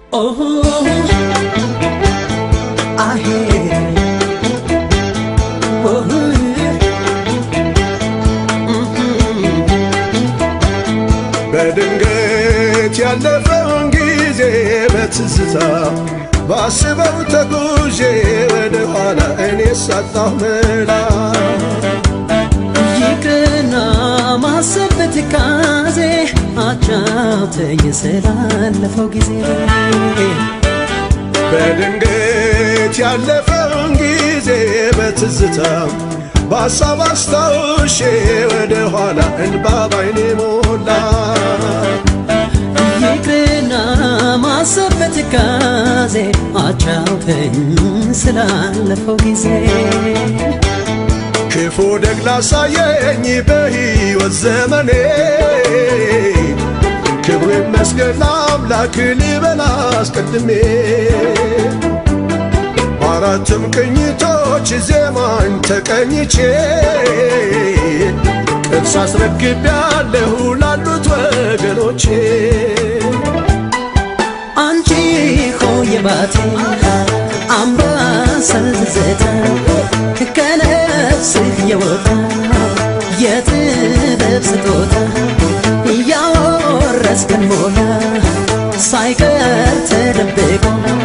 Oh, I hear. Oh, በድንገት ያለፈውን ጊዜ በትዝታ ባስበው ተጉዤ ወደ ኋላ እኔ ሳጣሁ መላ ይቅርና ማሰብ በትካዜ አጫውተኝ ስላለፈው ጊዜ በድንገት ያለፈውን ጊዜ በትዝታ በሀሳብ አስታውሼ ወደ ኋላ እንባ ባይኔ ሞላ ይቅርና ማሰብ በትካዜ አጫውተኝ ስላለፈው ጊዜ ክፉ ደግ ላሳየኝ በሕይወት ዘመኔ ክብሩ ይመስገን ለአምላክ ልበል አስቀድሜ በአራትም ቅኝቶች ዜማን ተቀኝቼ ቅርስ አስረክቤያለሁ ላሉት ወገኖቼ አንቺ ሆይ ባቴ አምባሰል ትዝታ ከነፍስህ የወጣ የጥበብ ስጦታ ያወረስከን ሞላ ሳይቀር ተደብቆ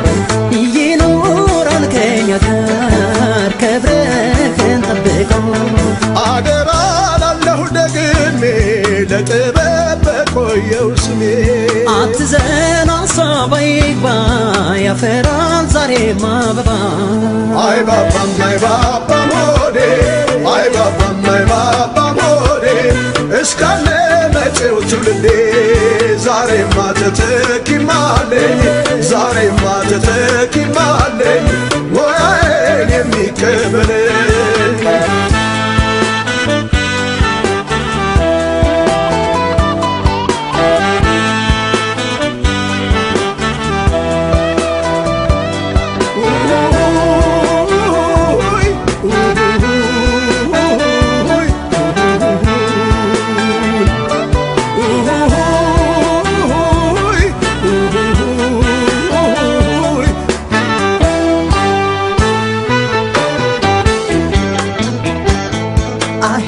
ይኖራል ከኛ ጋር ክብርህን ጠብቆ አደራ ላለሁ ደግሜ ለጥበብ በቆየው ስሜ አትዘን ሀሳብ አይግባ ያፈራል ዛሬም አበባ አይ ባባም አይ ባባም ሆዴ አይ ባባም አይ ባባም ሆዴ እስካለ መጪው ትውልዴ ዛሬማ ተተኪማለኝ ዛሬማ ተተኪማለኝ ሙያዬን የሚቀበለኝ አሄ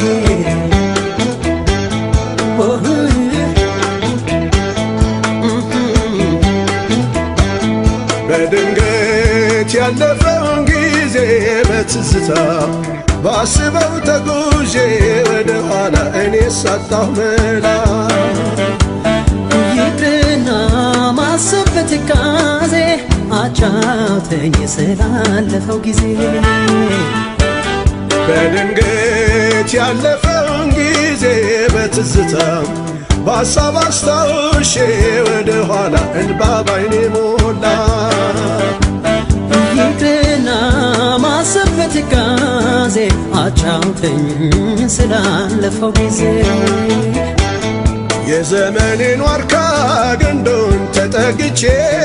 በድንገት ያለፈውን ጊዜ በትዝታ ባስበው ተጉዤ ወደ ኋላ እኔ ሳጣሁ መላ ይቅርና ማሰብ በትካዜ አጫውተኝ ስላለፈው ጊዜ በድንገት ያለፈውን ጊዜ በትዝታ በሀሳብ አስታውሼ ወደ ኋላ እንባ ባይኔ ሞላ ይቅርና ማሰብ በትካዜ አጫውተኝ ስላለፈው ጊዜ የዘመኔን ዋርካ ግንዱን ተጠግቼ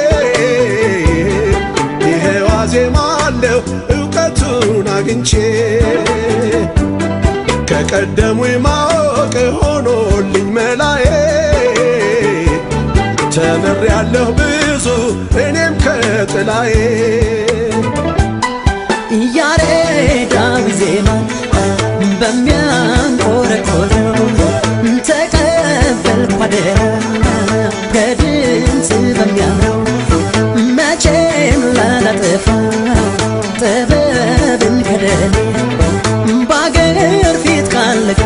ይሄው አዜማለሁ እውቀቱን አግኝቼ ከቀደሙኝ ማወቅ ሆኖልኝ መላዬ ተምሬያለሁ ብዙ እኔም ከጥላዬ ያሬዳዊ ዜማ በሚያንቆረቆረው ተቀበልኩ አደራ ከድምፅ በሚያምረው መቼም ላላጠፋው ጥበብን ከደሌ በአገር ፊት ቃል ልግባ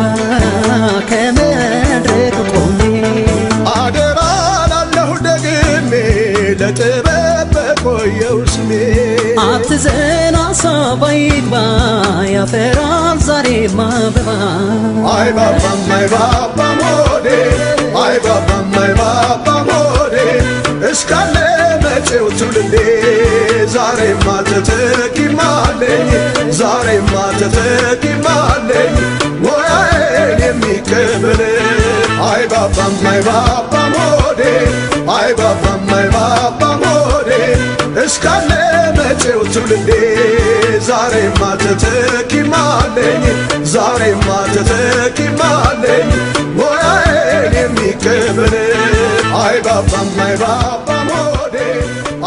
ከመድረክ ቆሜ አደራ ላለሁ ደግሜ ለጥበብ በቆየው ስሜ አትዘን ሀሳብ አይግባ ያፈራል ዛሬም አበባ አይ ባባም አይ ባባም ሆዴ አይ ባባም አይ ባባም ሆዴ እስካለ መጪው ትውልዴ ዛሬማ ተተኪማለኝ ዛሬማ ተተኪማለኝ ሙያዬን የሚቀበለኝ አይ ባባም አይ ባባም ሆዴ አይ ባባም አይ ባባም ሆዴ እስካለ መጪው ትውልዴ ዛሬማ ተተኪማለኝ ዛሬማ ተተኪማለኝ ሙያዬን የሚቀበለኝ አይ ባባም አይ ባባም ሆዴ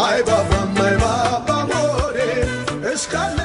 እስካለ